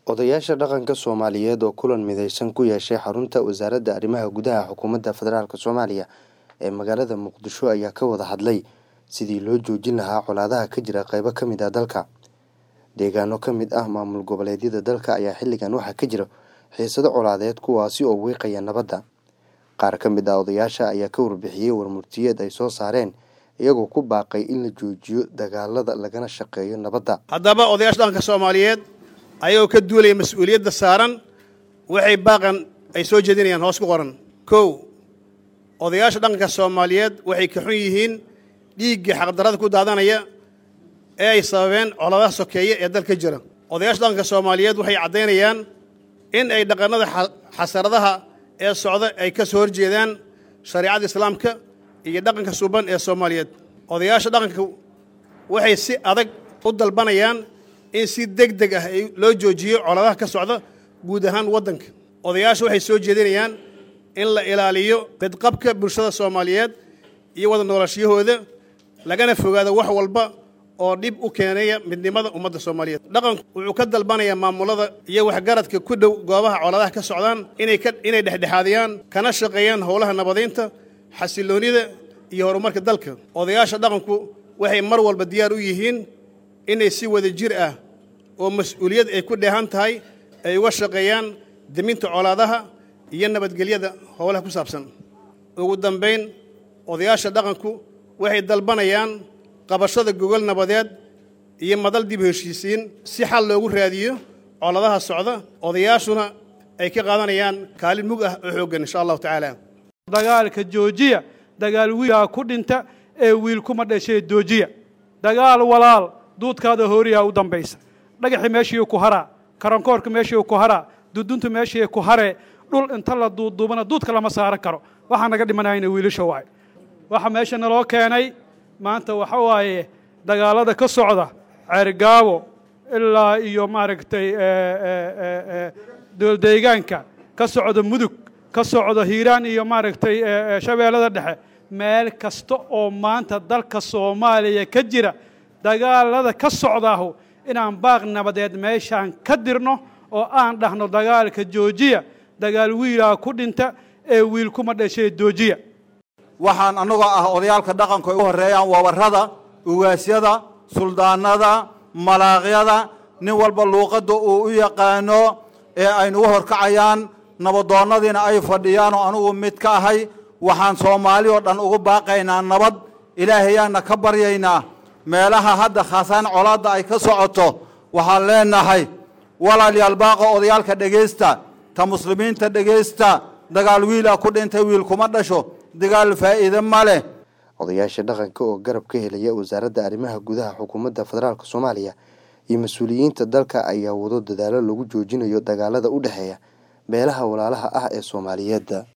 Odayaasha dhaqanka Soomaaliyeed oo kulan midaysan ku yeeshay xarunta Wasaaradda Arrimaha Gudaha Xukuumadda Federaalk Soomaaliya ee magaalada Muqdisho ayaa ka wada hadlay sidii loo joojin lahaa colaadaha ka jira qaybo ka mid ah dalka. Deegaano ka mid ah maamul goboleedyada dalka ayaa xilligan waxaa ka jira xiisado colaadeed kuwaasi oo wiiqaya nabadda. Qaar ka mid ah odayaasha ayaa ka warbixiyay warmurtiyeed ay soo saareen iyagoo ku baaqay in la joojiyo dagaalada lagana shaqeeyo nabadda. haddaba odayaasha dhaqanka soomaaliyeed ayagoo ka duulaya mas-uuliyadda saaran waxay baaqan ay soo jeedinayaan hoos ku qoran kow odayaasha dhaqanka soomaaliyeed waxay ka xun yihiin dhiiggii xaqdarrada ku daadanaya ee ay sababeen colaadaha sokeeye ee dalka jira odayaasha dhaqanka soomaaliyeed waxay caddaynayaan in ay dhaqannada xasaradaha ee socda ay ka soo horjeedaan shareicada islaamka iyo dhaqanka suuban ee soomaaliyeed odayaasha dhaqanka waxay si adag u dalbanayaan in si deg deg ah loo joojiyo colaadaha ka socda guud ahaan waddanka odayaasha waxay soo jeedinayaan in la ilaaliyo bedqabka bulshada soomaaliyeed iyo wada noolashiyahooda lagana fogaado wax walba oo dhib u keenaya midnimada ummadda soomaaliyeed dhaqanku wuxuu ka dalbanayaa maamulada iyo waxgaradka ku dhow goobaha colaadaha ka socdaan inay inay dhexdhexaadiyaan kana shaqeeyaan howlaha nabadaynta xasiloonida iyo horumarka dalka odayaasha dhaqanku waxay mar walba diyaar u yihiin inay si wada jir ah oo mas-uuliyad ay ku dheehan tahay ay uga shaqeeyaan deminta colaadaha iyo nabadgelyada howlaha ku saabsan ugu dambayn odayaasha dhaqanku waxay dalbanayaan qabashada gogol nabadeed iyo madal dib heshiisiin si xal loogu raadiyo coladaha socda odayaashuna ay ka qaadanayaan kaalin mug ah oo xooggan insha allahu tacaala dagaalka joojiya dagaal wiilaa ku dhinta ee wiil kuma dhashee joojiya dagaal walaal duudkaada hooriyaa u dambaysa dhagaxi meeshii ku haraa karankoorka meeshii ku haraa duduntu meeshii ku haree dhul inta la duuduubana duudka lama saaran karo waxaa naga dhimanayna wiilasha waay waxa meesha naloo keenay maanta waxa waaye dagaalada ka socda ceergaabo ilaa iyo maaragtay dooldeegaanka ka socda mudug ka socda hiiraan iyo maaragtay shabeellada dhexe meel kasta oo maanta dalka soomaaliya ka jira dagaalada ka socdaahu inaan baaq nabadeed meeshaan ka dirno oo aan dhahno dagaalka joojiya dagaal wiilaa ku dhinta ee wiil kuma dhashee joojiya waxaan annagoo ah odayaalka dhaqanku ay u horreeyaan wabarrada ugaasyada suldaanada malaaqyada nin walba luuqadda uu u yaqaano ee aynugu horkacayaan nabadoonnadiina ay fadhiyaan oo anugu mid ka ahay waxaan soomaali oo dhan ugu baaqaynaa nabad ilaahayaanna ka baryaynaa meelaha hadda khaasaan colaadda ay ka socoto waxaan leenahay walaalayaal baaqa odayaalka dhegaysta ta muslimiinta dhegaysta dagaal wiilaa ku dhintay wiil kuma dhasho dagaal faa'iide ma leh odayaasha dhaqanka oo garab ka helaya wasaaradda arrimaha gudaha xukuumadda federaalk soomaaliya iyo mas-uuliyiinta dalka ayaa wado dadaalo lagu joojinayo dagaalada u dhexeeya beelaha walaalaha ah ee soomaaliyeed